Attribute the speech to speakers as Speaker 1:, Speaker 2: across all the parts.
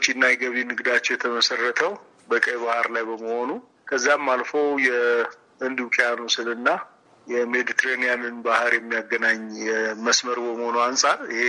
Speaker 1: የወጪና የገቢ ንግዳቸው የተመሰረተው በቀይ ባህር ላይ በመሆኑ ከዛም አልፎ የህንድ ውቅያኖስንና የሜዲትሬኒያንን ባህር የሚያገናኝ መስመር በመሆኑ አንጻር ይሄ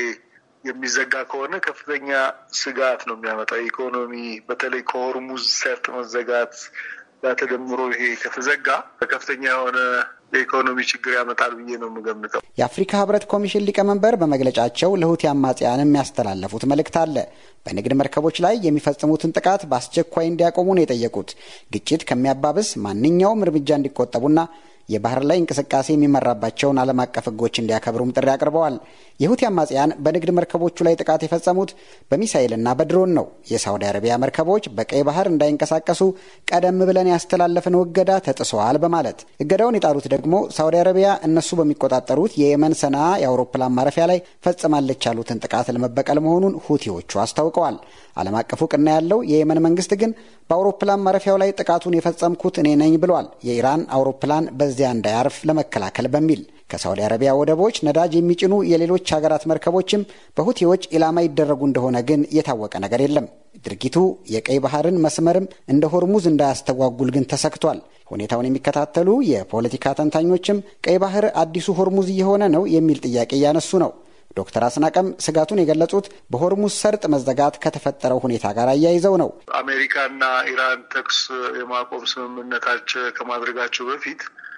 Speaker 1: የሚዘጋ ከሆነ ከፍተኛ ስጋት ነው የሚያመጣው። ኢኮኖሚ በተለይ ከሆርሙዝ ሰርጥ መዘጋት ጋር ተደምሮ ይሄ ከተዘጋ ከፍተኛ የሆነ የኢኮኖሚ ችግር ያመጣል ብዬ ነው የምገምተው።
Speaker 2: የአፍሪካ ህብረት ኮሚሽን ሊቀመንበር በመግለጫቸው ለሁቲ አማጽያን የሚያስተላለፉት መልእክት አለ። በንግድ መርከቦች ላይ የሚፈጽሙትን ጥቃት በአስቸኳይ እንዲያቆሙ ነው የጠየቁት። ግጭት ከሚያባብስ ማንኛውም እርምጃ እንዲቆጠቡና የባህር ላይ እንቅስቃሴ የሚመራባቸውን ዓለም አቀፍ ህጎች እንዲያከብሩም ጥሪ አቅርበዋል። የሁቲ አማጽያን በንግድ መርከቦቹ ላይ ጥቃት የፈጸሙት በሚሳይልና በድሮን ነው። የሳውዲ አረቢያ መርከቦች በቀይ ባህር እንዳይንቀሳቀሱ ቀደም ብለን ያስተላለፍነው እገዳ ተጥሰዋል በማለት እገዳውን የጣሉት ደግሞ ሳውዲ አረቢያ እነሱ በሚቆጣጠሩት የየመን ሰንዓ የአውሮፕላን ማረፊያ ላይ ፈጽማለች ያሉትን ጥቃት ለመበቀል መሆኑን ሁቲዎቹ አስታውቀዋል። ዓለም አቀፍ እውቅና ያለው የየመን መንግስት ግን በአውሮፕላን ማረፊያው ላይ ጥቃቱን የፈጸምኩት እኔ ነኝ ብሏል። የኢራን አውሮፕላን በዚያ እንዳያርፍ ለመከላከል በሚል ከሳውዲ አረቢያ ወደቦች ነዳጅ የሚጭኑ የሌሎች ሀገራት መርከቦችም በሁቲዎች ኢላማ ይደረጉ እንደሆነ ግን የታወቀ ነገር የለም። ድርጊቱ የቀይ ባህርን መስመርም እንደ ሆርሙዝ እንዳያስተጓጉል ግን ተሰግቷል። ሁኔታውን የሚከታተሉ የፖለቲካ ተንታኞችም ቀይ ባህር አዲሱ ሆርሙዝ እየሆነ ነው የሚል ጥያቄ እያነሱ ነው። ዶክተር አስናቀም ስጋቱን የገለጹት በሆርሙዝ ሰርጥ መዘጋት ከተፈጠረው ሁኔታ ጋር አያይዘው ነው።
Speaker 1: አሜሪካና ኢራን ተኩስ የማቆም ስምምነታቸው ከማድረጋቸው በፊት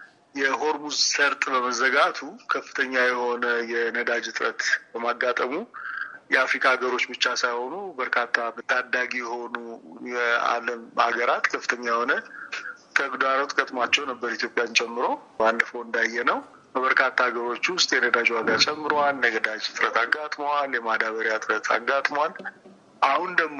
Speaker 1: የሆርሙዝ ሰርጥ በመዘጋቱ ከፍተኛ የሆነ የነዳጅ እጥረት በማጋጠሙ የአፍሪካ ሀገሮች ብቻ ሳይሆኑ በርካታ ታዳጊ የሆኑ የዓለም ሀገራት ከፍተኛ የሆነ ተግዳሮት ገጥሟቸው ነበር፣ ኢትዮጵያን ጨምሮ ባለፈው እንዳየ ነው። በበርካታ ሀገሮች ውስጥ የነዳጅ ዋጋ ጨምሯል። የነዳጅ እጥረት አጋጥመዋል። የማዳበሪያ እጥረት አጋጥሟል። አሁን ደግሞ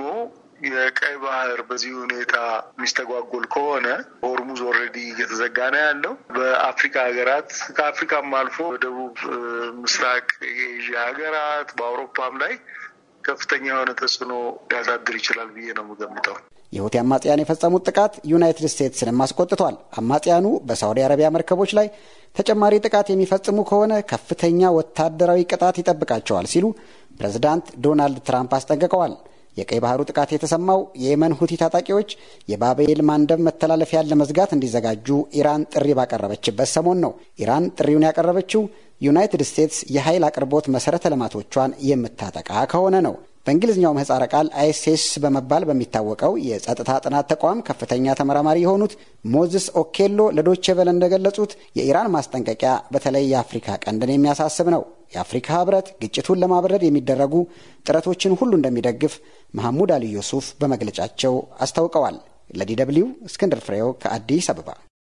Speaker 1: የቀይ ባህር በዚህ ሁኔታ የሚስተጓጎል ከሆነ ሆርሙዝ ኦልሬዲ እየተዘጋ ነው ያለው። በአፍሪካ ሀገራት ከአፍሪካም አልፎ በደቡብ ምስራቅ የኤዥያ ሀገራት በአውሮፓም ላይ ከፍተኛ የሆነ ተጽዕኖ ሊያሳድር ይችላል ብዬ ነው የምገምተው።
Speaker 2: የሁቲ አማጽያን የፈጸሙት ጥቃት ዩናይትድ ስቴትስንም አስቆጥቷል። አማጽያኑ በሳውዲ አረቢያ መርከቦች ላይ ተጨማሪ ጥቃት የሚፈጽሙ ከሆነ ከፍተኛ ወታደራዊ ቅጣት ይጠብቃቸዋል ሲሉ ፕሬዝዳንት ዶናልድ ትራምፕ አስጠንቅቀዋል። የቀይ ባህሩ ጥቃት የተሰማው የየመን ሁቲ ታጣቂዎች የባቤል ማንደብ መተላለፊያን ለመዝጋት እንዲዘጋጁ ኢራን ጥሪ ባቀረበችበት ሰሞን ነው። ኢራን ጥሪውን ያቀረበችው ዩናይትድ ስቴትስ የኃይል አቅርቦት መሰረተ ልማቶቿን የምታጠቃ ከሆነ ነው። በእንግሊዝኛው ምህጻረ ቃል አይኤስኤስ በመባል በሚታወቀው የጸጥታ ጥናት ተቋም ከፍተኛ ተመራማሪ የሆኑት ሞዝስ ኦኬሎ ለዶቼ ቬለ እንደገለጹት የኢራን ማስጠንቀቂያ በተለይ የአፍሪካ ቀንድን የሚያሳስብ ነው። የአፍሪካ ህብረት ግጭቱን ለማብረድ የሚደረጉ ጥረቶችን ሁሉ እንደሚደግፍ መሐሙድ አሊ ዩሱፍ በመግለጫቸው አስታውቀዋል። ለዲ ደብልዩ እስክንድር ፍሬው ከአዲስ አበባ።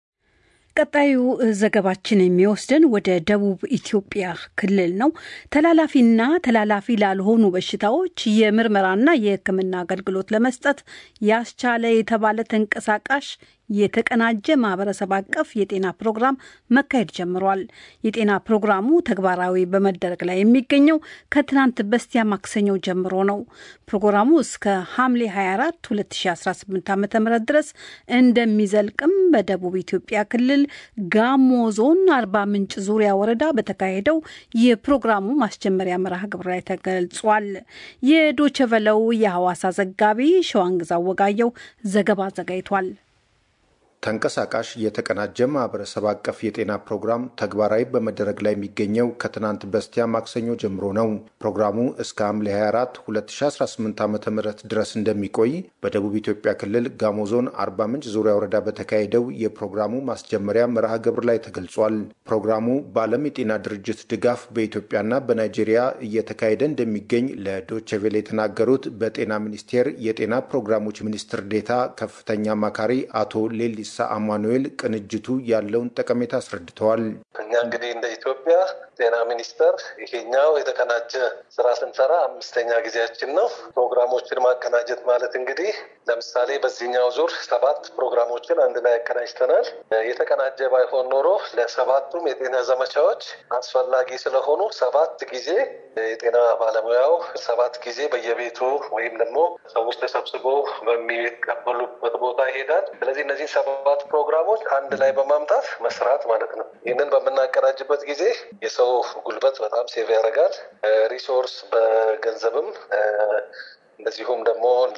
Speaker 3: ቀጣዩ ዘገባችን የሚወስደን ወደ ደቡብ ኢትዮጵያ ክልል ነው። ተላላፊና ተላላፊ ላልሆኑ በሽታዎች የምርመራና የሕክምና አገልግሎት ለመስጠት ያስቻለ የተባለ ተንቀሳቃሽ የተቀናጀ ማህበረሰብ አቀፍ የጤና ፕሮግራም መካሄድ ጀምሯል። የጤና ፕሮግራሙ ተግባራዊ በመደረግ ላይ የሚገኘው ከትናንት በስቲያ ማክሰኞ ጀምሮ ነው። ፕሮግራሙ እስከ ሐምሌ 24 2018 ዓ ም ድረስ እንደሚዘልቅም በደቡብ ኢትዮጵያ ክልል ጋሞ ዞን አርባ ምንጭ ዙሪያ ወረዳ በተካሄደው የፕሮግራሙ ማስጀመሪያ መርሃ ግብር ላይ ተገልጿል። የዶቸቨለው የሐዋሳ ዘጋቢ ሸዋንግዛ ወጋየው ዘገባ አዘጋጅቷል።
Speaker 4: ተንቀሳቃሽ የተቀናጀ ማህበረሰብ አቀፍ የጤና ፕሮግራም ተግባራዊ በመደረግ ላይ የሚገኘው ከትናንት በስቲያ ማክሰኞ ጀምሮ ነው። ፕሮግራሙ እስከ ሐምሌ 24 2018 ዓ ም ድረስ እንደሚቆይ በደቡብ ኢትዮጵያ ክልል ጋሞ ዞን አርባ ምንጭ ዙሪያ ወረዳ በተካሄደው የፕሮግራሙ ማስጀመሪያ መርሃ ግብር ላይ ተገልጿል። ፕሮግራሙ በዓለም የጤና ድርጅት ድጋፍ በኢትዮጵያና በናይጄሪያ እየተካሄደ እንደሚገኝ ለዶቼቬሌ የተናገሩት በጤና ሚኒስቴር የጤና ፕሮግራሞች ሚኒስትር ዴታ ከፍተኛ አማካሪ አቶ ሌሊ ሳ አማኑኤል ቅንጅቱ ያለውን ጠቀሜታ አስረድተዋል።
Speaker 5: እኛ እንግዲህ እንደ ኢትዮጵያ ጤና ሚኒስቴር ይሄኛው የተቀናጀ ስራ ስንሰራ አምስተኛ ጊዜያችን ነው። ፕሮግራሞችን ማቀናጀት ማለት እንግዲህ ለምሳሌ በዚህኛው ዙር ሰባት ፕሮግራሞችን አንድ ላይ ያቀናጅተናል። የተቀናጀ ባይሆን ኖሮ ለሰባቱም የጤና ዘመቻዎች አስፈላጊ ስለሆኑ ሰባት ጊዜ የጤና ባለሙያው ሰባት ጊዜ በየቤቱ ወይም ደግሞ ሰዎች ተሰብስቦ በሚቀበሉበት ቦታ ይሄዳል። ስለዚህ እነዚህ ሰባት ፕሮግራሞች አንድ ላይ በማምጣት መስራት ማለት ነው። ይህንን በምናቀናጅበት ጊዜ የሰው ጉልበት በጣም ሴቭ ያደርጋል። ሪሶርስ በገንዘብም እንደዚሁም ደግሞ